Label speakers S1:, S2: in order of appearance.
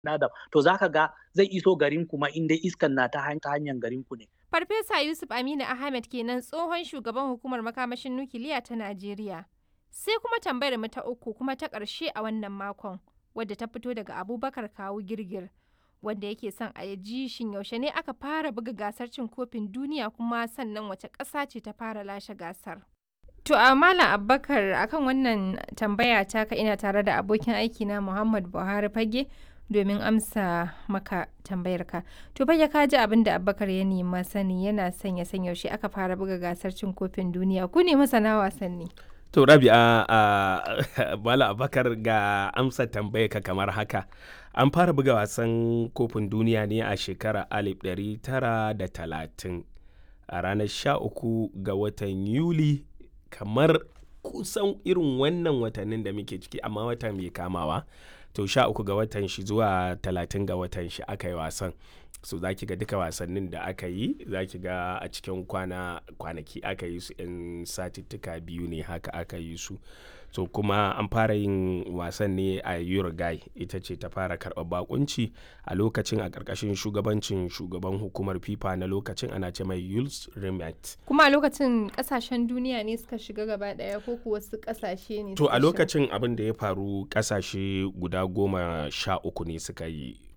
S1: adam to zaka ga zai iso garin kuma in dai iskan na ta hanyar garin ku ne
S2: Farfesa Yusuf Aminu Ahmed kenan tsohon shugaban hukumar makamashin nukiliya ta Najeriya. Sai kuma tambayar mu ta uku kuma ta ƙarshe a wannan makon wadda ta fito daga Abubakar Kawu Girgir wanda yake son a ji shin yaushe ne aka fara buga gasar cin kofin duniya kuma sannan wace ƙasa ce ta fara lashe gasar. To a Malam Abubakar akan wannan tambaya taka ina tare da abokin aiki na Muhammad Buhari Fage domin amsa maka tambayarka. To fa ka ji abin da Abubakar ya nema sani yana son ya san yaushe aka fara buga gasar cin kofin duniya ku ne masana wasanni.
S3: To Rabi'a a Bala Abubakar ga amsa tambayarka kamar haka. An fara buga wasan kofin duniya ne a shekara 1930 a ranar 13 ga watan Yuli kamar kusan irin wannan watannin da muke ciki amma wata mai kamawa. to sha uku ga watan shi zuwa talatin ga watan shi aka yi wasan so za ki ga duka wasannin da aka yi za ki ga a cikin kwana kwanaki aka yi su in satittuka biyu ne haka aka yi su so kuma an fara yin wasan ne a uruguay ita ce ta fara karɓar bakunci a lokacin a ƙarƙashin shugabancin shugaban hukumar fifa na lokacin ana ce mai yules rimet
S2: Kuma a lokacin ƙasashen duniya ne suka shiga gaba ɗaya ko kuwa wasu ƙasashe ne
S3: to
S2: suka
S3: a
S2: shiga?
S3: lokacin abin da ya faru ƙasashe guda goma sha uku ne suka yi